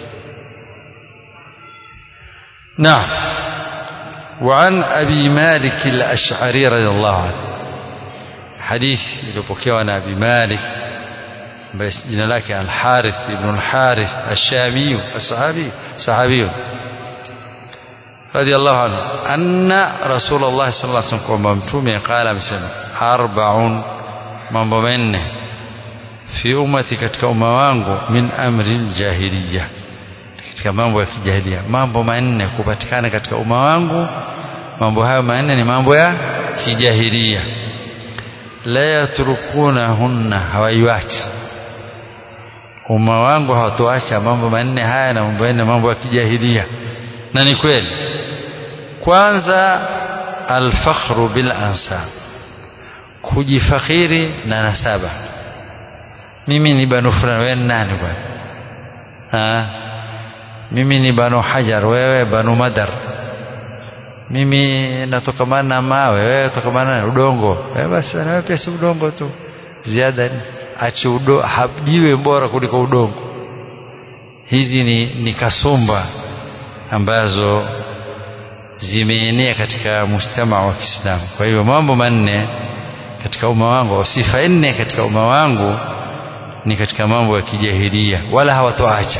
Naam. وعن أبي مالك الأشعري رضي الله عنه حديث iliyopokewa عن أبي مالك jina lake Al-Harith ibn Al-Harith Ash-Shami as-Sahabi sahabi radiyallahu anhu anna Rasulullah sallallahu alaihi wasallam kwamba mtume qala amesema arba'un mambo manne fi ummati katika umma wangu min amri jahiliya katika mambo ya kijahilia mambo manne kupatikana katika umma wangu mambo hayo manne ni mambo ya kijahilia la yatrukunahunna hawaiwachi umma wangu hawatoacha mambo manne haya na mambo manne mambo ya kijahilia na ni kweli kwanza alfakhru bil ansab kujifakhiri na nasaba mimi ni banu fulani wewe nani bwana mimi ni banu hajar wewe banu madar mimi natokamana na mawe wewe tokamana na udongo wewe basi na wewe pia si udongo tu ziada ati udo, jiwe bora kuliko udongo hizi ni, ni kasumba ambazo zimeenea katika mujtama wa Kiislamu. Kwa hiyo mambo manne katika umma wangu au sifa nne katika umma wangu ni katika mambo ya kijahilia, wala hawatoacha.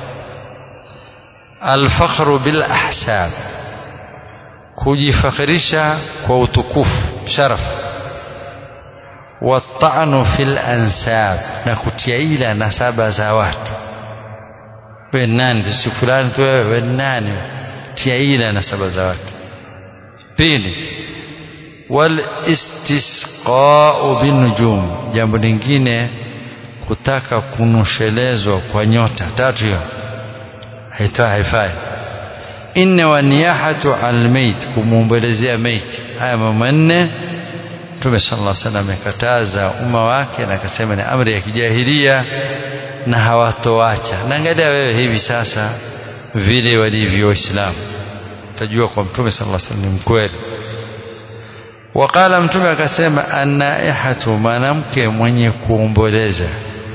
Alfakhru bil ahsab, kujifakhirisha kwa utukufu sharaf, watanu fil ansab, na kutia ila nasaba za watu. We nani si fulani tu wewe, we nani tia ila nasaba za watu. Pili, wal istisqau binujum, jambo lingine kutaka kunushelezwa kwa nyota. Tatu hiyo haitoa haifai. Inne wa niyahatu al mayt, kumwombolezea maiti. Haya mambo manne Mtume sallallahu alaihi wasallam amekataza umma wake na akasema ni amri ya kijahilia na hawatoacha. Na angalia wewe hivi sasa vile walivyo Waislamu, utajua kwa Mtume sallallahu alaihi wasallam ni mkweli. Waqala, Mtume akasema, anaihatu, mwanamke mwenye kuomboleza,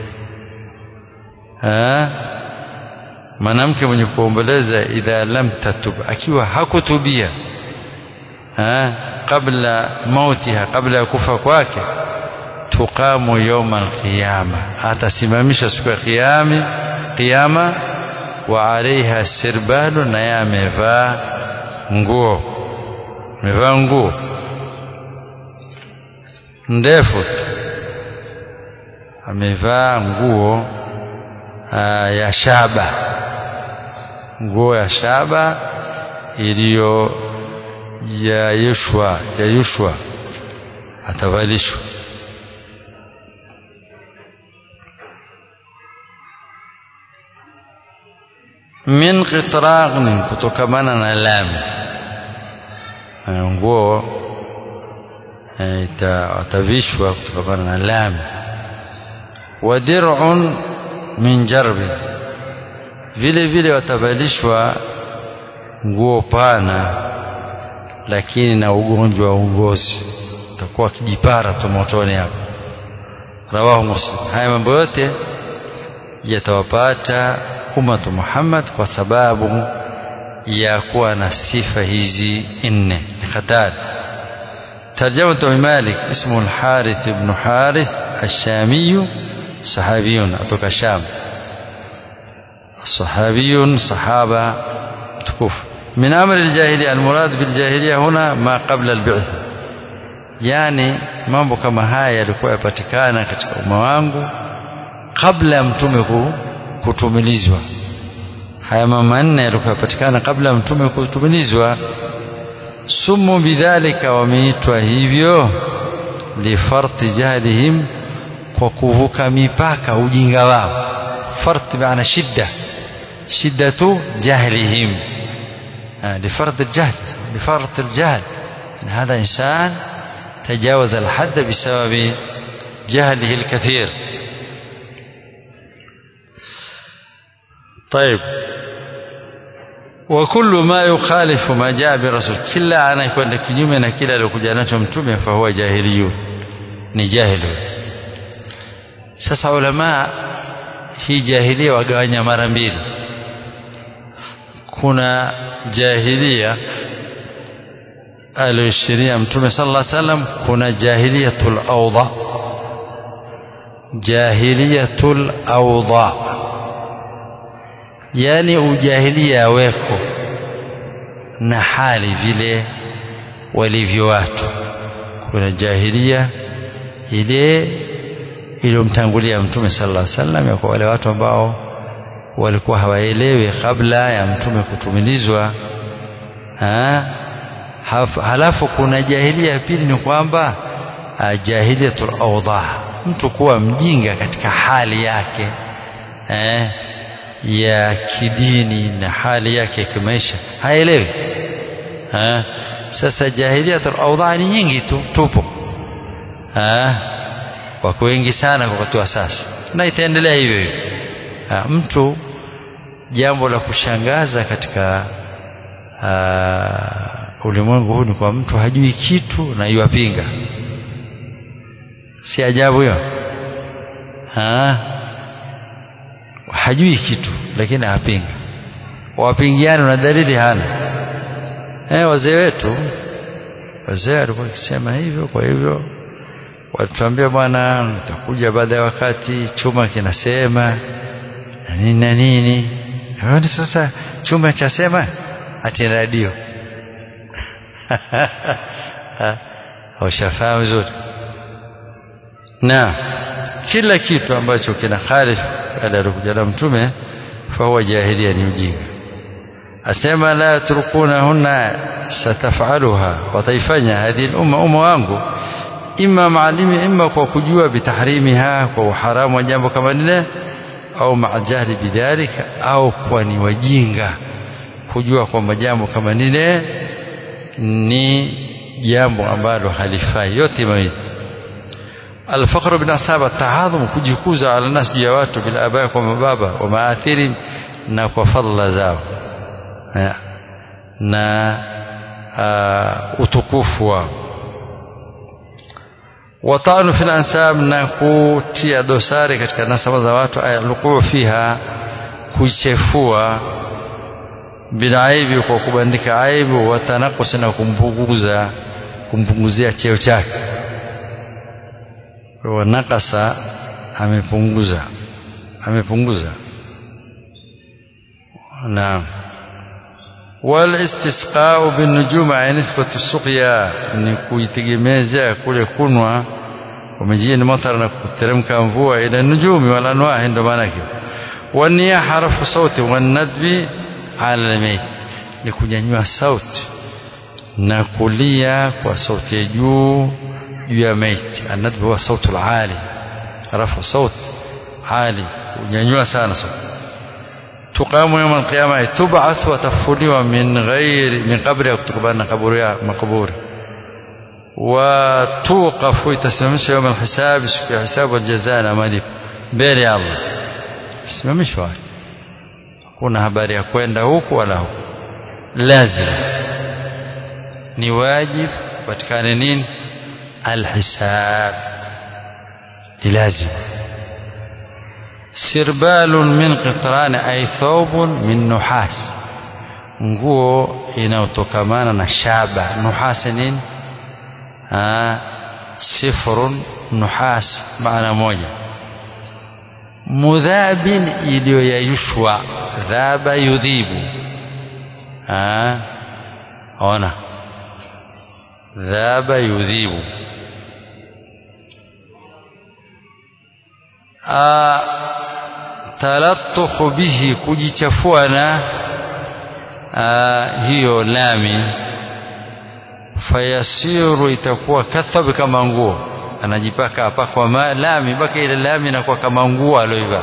mwanamke mwenye kuomboleza, idha lam tatub, akiwa hakutubia ha? qabla mautiha, kabla ya kufa kwake, tuqamu yauma alqiyama, atasimamisha siku ya kiyama kiyama wa alaiha sirbalu, naye amevaa nguo, amevaa nguo ndefu, amevaa nguo aa, ya shaba, nguo ya shaba iliyo yayushwa yayushwa, atavalishwa min qitragnin, kutokamana na lami. Nguo atavishwa kutokamana na lami. Wa dir'un min jarbi, vile vile watavalishwa nguo pana, lakini na ugonjwa wa ugozi, utakuwa akijipara tu motoni hapo. Rawahu Muslim. Haya mambo yote yatawapata ummatu Muhammad kwa sababu ya kuwa na sifa hizi nne. Ni hatari. Tarjamatu Abi Malik, ismu al-Harith ibn Harith ash-Shamiyu, sahabiyun atoka Sham, sahabiyun sahaba tukufu. Min amri al-jahiliya, al-murad bil-jahiliya huna ma qabla al-bi'th, yani mambo kama haya yalikuwa yapatikana katika umma wangu kabla ya mtume kutumilizwa. Haya mambo manne yalikuwa yapatikana kabla ya mtume kutumilizwa. Sumu bidhalika, wameitwa hivyo lifarti jahlihim, kwa kuvuka mipaka ujinga wao. Farti maana shidda, shiddatu jahlihim, lifarti aljahl, lifarti aljahl. Hadha insan tajawaza alhadda bisababi jahlihi alkathir. طيب وكل ما يخالف ما جاء برسول kila anayekwenda kinyume na kile aliyokuja nacho mtume fahuwa jahiliyu ni jahilu sasa ulama hii jahilia wagawanya mara mbili kuna jahilia aliyoishiria mtume sallallahu alaihi wasallam kuna jahiliyatul awdha jahiliyatul awdha yani ujahilia weko na hali vile walivyo watu. Kuna jahilia ile iliyomtangulia Mtume sallallahu alaihi wasallam, ya kwa wale watu ambao walikuwa hawaelewi kabla ya Mtume kutumilizwa. Ha? Halafu kuna jahilia ya pili, ni kwamba jahiliyatul awdha, mtu kuwa mjinga katika hali yake eh? ya kidini na hali yake ya kimaisha haelewi. Ha? Sasa jahiliyatul awdha ni nyingi tu tupo, wako wengi sana kwa wakati wa sasa na itaendelea hivyo hivyo. Mtu jambo la kushangaza katika ulimwengu huu ni kwa mtu hajui kitu na iwapinga, si ajabu hiyo ha? hajui kitu lakini apinga wapingiani na dalili hana eh, wazee wetu wazee walikuwa wakisema hivyo kwa hivyo walituambia bwana utakuja baada ya wakati chuma kinasema na nini na nini Haoni sasa chuma chasema ati radio ushafahamu vizuri na kila kitu ambacho kina khalif alikuja na mtume fahuwa jahilia ni ujinga asema la yatrukunahunna satafaluha wataifanya hadhi lumma umma wangu ima maalimi ima kwa kujua bitahrimiha kwa uharamu wa jambo kama lile au maajahli bidhalika au kwa ni wajinga kujua kwamba jambo kama lile ni jambo ambalo halifai yote mawili الفقر بنصاب التعاظم kujikuza ala nas juu ya watu bila abaya kwa mababa wa maathiri na kwa fadla zao na uh, utukufu wao watanu fil ansab na kutia dosari katika nasaba za watu alquu fiha kuchefua bilaibi kwa kubandika aibu watanakusi na kumpunguza kumpunguzia cheo chake wa nakasa amepunguza amepunguza naam walistisqau binujuma ay nisbatu suqya ni kuitegemeza kule kunwa wamejini matar na kuteremka mvua ila nujumi wala anwahi ndo maana yake waniyaha rafu sauti wanadbi ala almayt ni kunyanyua sauti na kulia kwa sauti ya juu juu ya maiti anadbi huwa sautu alali rafu sauti ali kunyanyua sana sauti تقام يوم القيامة تبعث وتفوليوا من غير من قبرها كتبان قبورها مقبور وتوقف وتسممش يوم الحساب في حساب والجزاء مالip mbele ya Allah simamishwa kuna habari ya kwenda huku wala huku lazima ni wajib patikane nini alhisab ni lazima sirbalun min qitran ay thawbun min nuhas nguo inayotokamana na shaba nuhas nini sifrun nuhas maana moja mudhabin iliyoyayushwa dhaba yudhibu ona dhaba yudhibu talattukhu bihi kujichafua na hiyo lami fayasiru itakuwa kathab kama nguo anajipaka hapa kwa lami mpaka ile lami inakuwa kama nguo aloivaa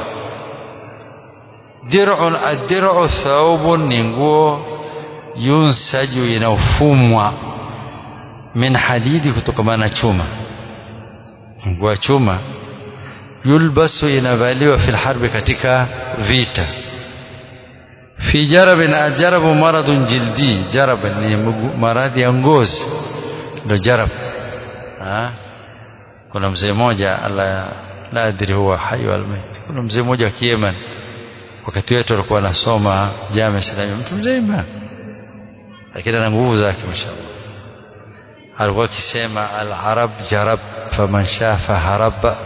dir'un ad-dir'u thawbun ni nguo yunsaju inaofumwa min hadidi kutokana na chuma nguo ya chuma yulbasu inavaliwa fil harbi katika vita fi jarabin ajarabu maradun jildi jarab ni maradhi ya ngozi ndio jarab ha? kuna mzee mmoja ala la adri huwa hai wal mayt kuna mzee mmoja wa Yemen wakati wetu alikuwa anasoma jamii Islamia mtu mzima lakini ana nguvu zake mashallah alikuwa akisema al arab jarab faman shafa haraba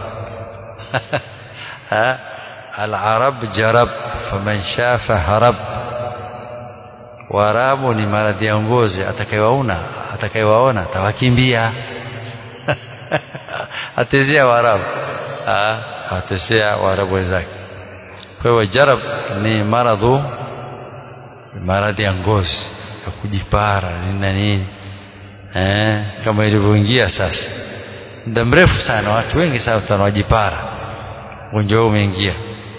العرب جرب فمن شاف هرب Waarabu ni maradhi ya ngozi, atakayewaona atakayewaona atawakimbia atezea Waarabu, atezea Waarabu wenzake. Kwa hiyo jarab ni maradhu, maradhi ya ngozi ya kujipara nini na nini eh, kama ilivyoingia sasa muda mrefu sana, watu wengi sana wanajipara ugonjwa huu umeingia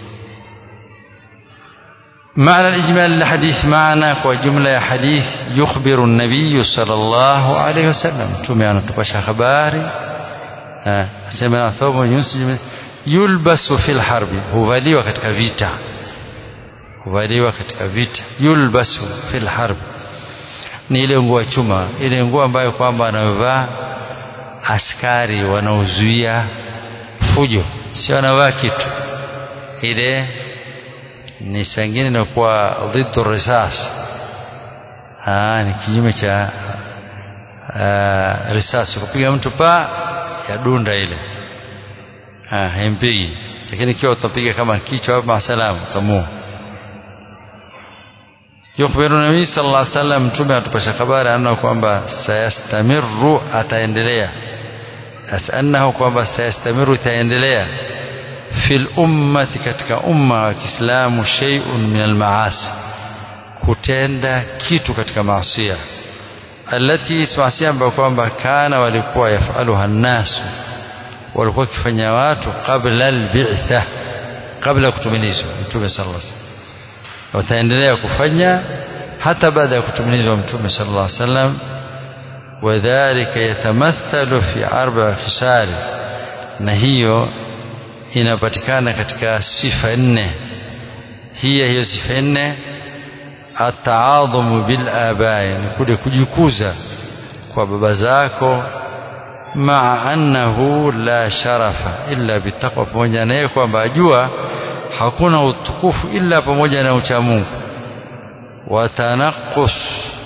معنى الإجمال الحديث معنى وجملة حديث يخبر النبي صلى الله عليه وسلم تومي أنا تقشى خباري سمع ثوب ينسج يلبس في الحرب huvaliwa katika vita huvaliwa katika vita yulbasu fil harb ni ile nguo ya chuma ile nguo ambayo kwamba anavaa askari wanaozuia fujo sio anavaa kitu ile ni sangine inakuwa dhiddu risas ni kinyume cha uh, risasi kupiga mtu pa ya dunda ile haimpigi lakini ikiwa utapiga kama kichwa masalamu utamua yukhbiru nabii sallallahu alaihi wasallam mtume atupasha habari anna kwamba sayastamiru ataendelea annahu kwamba sayastamiru itaendelea fil ummati katika umma wa Kiislamu shay'un min al-maasi kutenda kitu katika maasiya alati maasiya ambayo kwamba kana walikuwa yafaluha nnasu walikuwa wakifanya watu qabla al-bi'tha kabla kutumilizwa mtume sallallahu alaihi wasallam wataendelea kufanya hata baada ya kutumilizwa mtume sallallahu alaihi wasallam wadhālika yatamathalu fi arba'a khisal na hiyo inapatikana katika sifa nne hiya hiyo sifa nne ataadhumu bil abai ni kule kujikuza kwa baba zako maa annahu la sharafa illa bitaqwa pamoja naye kwamba ajua hakuna utukufu illa pamoja na uchamungu watanaqus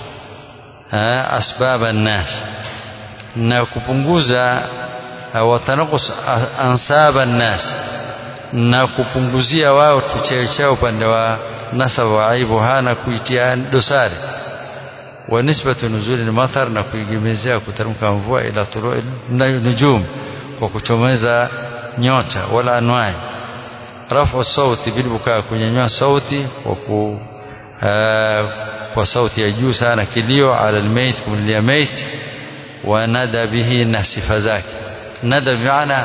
asbaba nnas na kupunguza watanaqus ansaba nnas na kupunguzia wao kicheo chao upande wa nasaba wa aibu hana kuitia dosari wa nisbatu nuzuli al-matar na kuigemezea kuteremka mvua ila tului nujum kwa kuchomeza nyota wala anwai rafu sauti bilbukaa kunyanyua sauti kwa ku kwa sauti ya juu sana kilio ala almayt kumlilia mayt wa nada bihi na sifa zake nada bimaana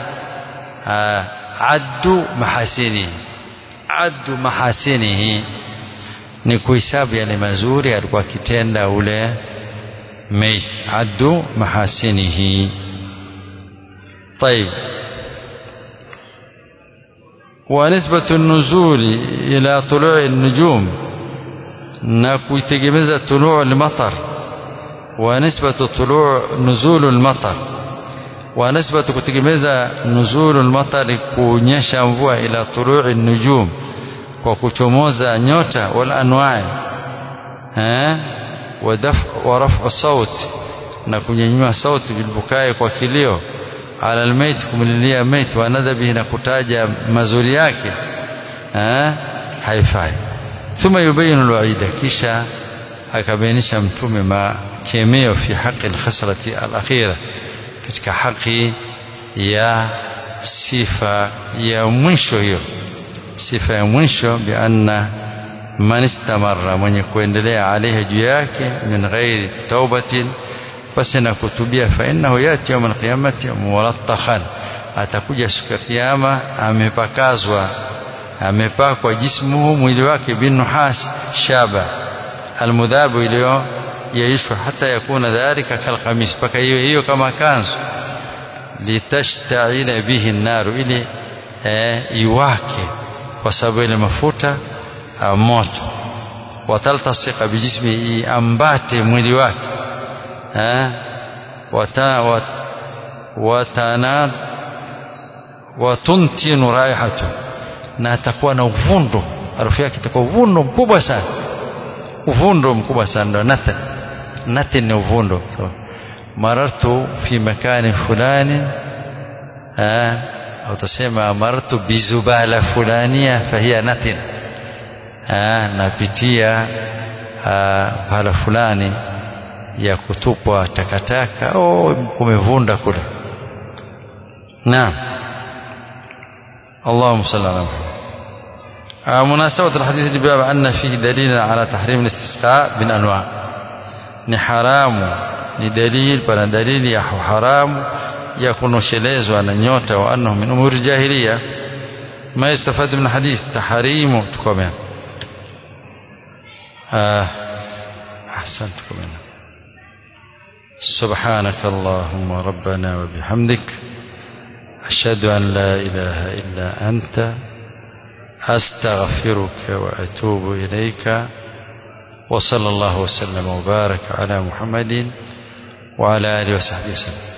addu mahasini addu mahasinihi ni kuhesabu yale mazuri alikuwa akitenda ule mayt addu mahasinihi طيب ونسبة النزول إلى طلوع النجوم نكويتجمز طلوع المطر ونسبة طلوع نزول المطر ونسبة كتجمز نزول المطر كونيشا mvua إلى طلوع النجوم kwa kuchomoza nyota wal anwai eh wa raf'u sauti na kunyanyua sauti bilbukai kwa kilio ala almayt kumlilia mayt wa nadhabihi na kutaja mazuri yake eh haifai thumma yubayinu alwaida kisha akabainisha mtume makemeo fi haqi alkhasrati alakhira katika haki ya sifa ya mwisho hiyo sifa ya mwisho bi anna man istamarra mwenye kuendelea alaiha juu yake min ghairi taubatin basi na kutubia fa innahu yati yawm alqiyamati mulattakhan atakuja siku ya kiyama amepakazwa amepakwa jismuhu mwili wake binuhas shaba almudhabu iliyo yaishwa hata yakuna dhalika kalkhamis mpaka hiyo hiyo kama kanzu litashtaila bihi naru ili eh, iwake kwa sababu ile mafuta moto wataltasika bijismi iambate mwili wake eh, wata, wat, watana watuntinu raihatu na atakuwa na uvundo harufu yake itakuwa uvundo mkubwa sana uvundo mkubwa sana ndo nathan nathan ni uvundo so, marartu fi makani fulani eh, au tusema marartu bizubala fulania fahiya nathin eh, napitia pahala fulani ya kutupwa takataka oh, kumevunda kule naam اللهم صل على محمد آه مناسبة الحديث الباب أن فيه دليل على تحريم الاستسقاء بالأنواع ni haramu ni dalil pana dalili ya haramu ya kunoshelezwa na nyota wa annahu min umuri jahiliya ma yastafadu min hadith tahrimu tukomea ah ahsant tukomea سبحانك اللهم ربنا وبحمدك أشهد أن لا إله إلا أنت أستغفرك وأتوب إليك وصلى الله وسلم وبارك على محمد وعلى آله وصحبه وسلم